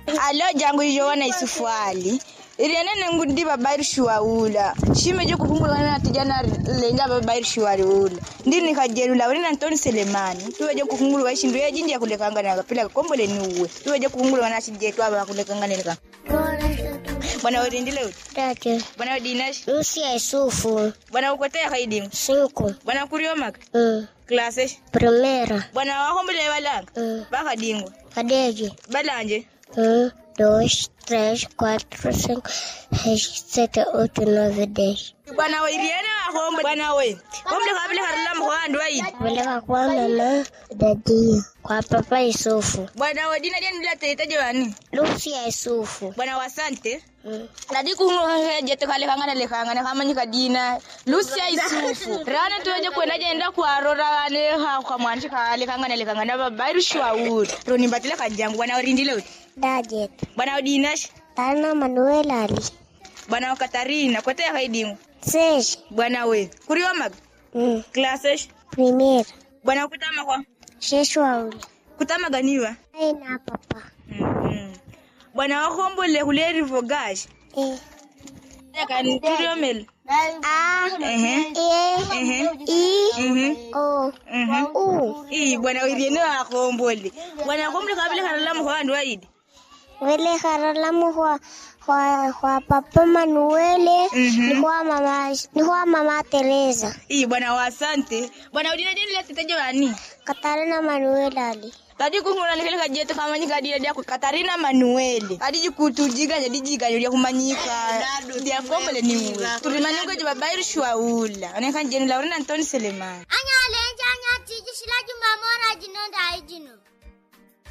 alo jangu ijo wana isufwali irienene ngundi babairi shuwaula shime jo kupungula na tijana lenga babairi shuwali ula ndi nikajelula wena Antoni Selemani tuwe jo kukungulu waishi ndu yejindi ya kulekanga na kapila kombole ni uwe tuwe jo kukungulu wana shijetu aba kulekanga nileka bwana werindile uti Tatu. bwana dinash Lucia Isufu. bwana ukotea kaidimu Cinco. bwana kuriomaka Mm. klase Primeira. bwana wahombole balanga Mm. bakadingwa Cadê? balanje Um, dois, três, quatro, cinco, seis, sete, oito, nove, dez. bwana we iriene wahombe bwana we hombe kabile harila mhwandu waidi Peleka kwa mama Dadia. Kwa papa Isufu. bwana we dina deni bila teteje wani Lucia Isufu. bwana wasante Mm. nadi kujeto kale kangana le kangana kamanyika dina lucia isufu rana toje kwenda jenda kwarora wane ha kwa mwanji kale kangana le kangana babairu shwauri roni batile kajangu bwana urindile uti Dajet. bwana udinash Tana Manuel Ali. bwana katarina kote kaidingu Seis. bwana we kuriomag Mm. classes Primeira. bwana kutama kwa Sheshwauli. kutama ganiwa Aina papa. Mhm. bwana wahombole kuleri vogash E. kan kuriomel A. ehe E. ehe I. mhm O. mhm U. ii bwana iriene wakombole bwana kombole kabile harala mhwandu waidi Vile haralamu kwa kwa kwa papa Manuele Mhm. ni kwa mama ni kwa mama Teresa. ii bwana wasante bwana udina deni leteteje wani Katarina Manuel Ali. kadi kungula nikele kajeto kamanyika dina dia katarina manuele kadi jikutujiga jadi jiga dia kumanyika dia kombole ni uwe tulimanyika je babairu shwaula ane kan jeni laurina antoni selemani Anya lenja anya tiji shila jumamora jino da jino.